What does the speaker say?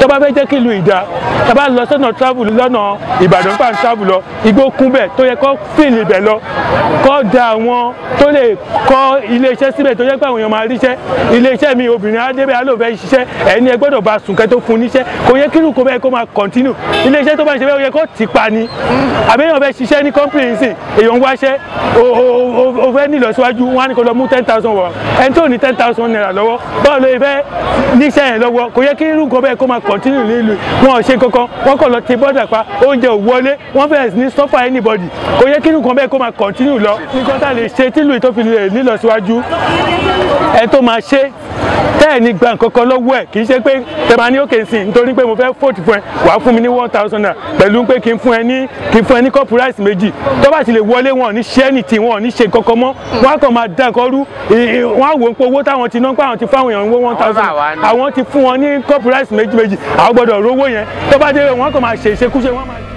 tó bá fẹ́ jẹ́ kí ìlú ìdá tó bá lọ sọ́nà travel lọ́nà ìbàdàn fà ń travel lọ igbó kún bẹ̀ tó yẹ kó fìlì ibẹ̀ lọ kó da àwọn tó lè kọ́ iléeṣẹ́ síbẹ̀ tó yẹ pé àwọn èèyàn máa ríṣẹ́ iléeṣẹ́ mi obìnrin adébẹ̀ alóòfẹ́ ṣiṣẹ́ ẹni ẹ gbọ́dọ̀ bá sùn kẹ́ tó fún níṣẹ́ kò yẹ kírun kó bẹ́ẹ̀ kó máa continue iléeṣẹ́ tó bá ń ṣe bẹ́ẹ̀ ó yẹ kó tì pa ni àbẹ́yàn fẹ́ ṣiṣẹ́ ní company sí èèyàn wáṣẹ́ o- o- o- o fẹ́ nílọ síwájú wọn á ní kó lọ mú ten thousand wọ̀ ẹni tó ní ten thousand naira lọ́wọ́ báwo ló fẹ́ níṣẹ́ yẹn lọ́wọ́ kò yẹ kí irú nǹkan bẹ́ẹ̀ kó máa continue nílùú wọn ò ṣe kankan wọn kàn lọ ti bọ́dà pa oúnjẹ ò wọlé wọn fẹ́ẹ̀ ní suffer anybody kò yẹ kí irú nǹkan bẹ́ẹ̀ kó máa continue lọ nǹkan tá a lè ṣe tílùú tó fi lè nílọ síwájú ẹ tó máa ṣe tẹ́ẹ̀ ní gba nǹkan kan lọ́wọ́ ẹ̀ kì í ṣe pé tẹ̀mà ní òkè sí nítorí pé mo fẹ́ fòtì fún ẹ wàá fún mi ní one thousand naira pẹ̀lú pé kí n fún ẹ ní kí n fún ẹ ní kọ́pù ráìsì méjì tó bá ti lè wọlé wọn ò ní ṣe anything wọn ò ní ṣe kankan mọ́ wọn á kàn máa dá nǹkan rú ì- ì- wọn á wò ó pé owó táwọn ti ná pé àwọn ti fáwọn èèyàn owó one thousand Ọ̀rọ̀ àwa ni. àwọn ti fún wọn ní kọ́pù ráìsì méjì méjì àwọn gbọ́dọ̀ rówó yẹn tó bá dé wọn á kàn máa ṣe ìṣekúṣe wọn á máa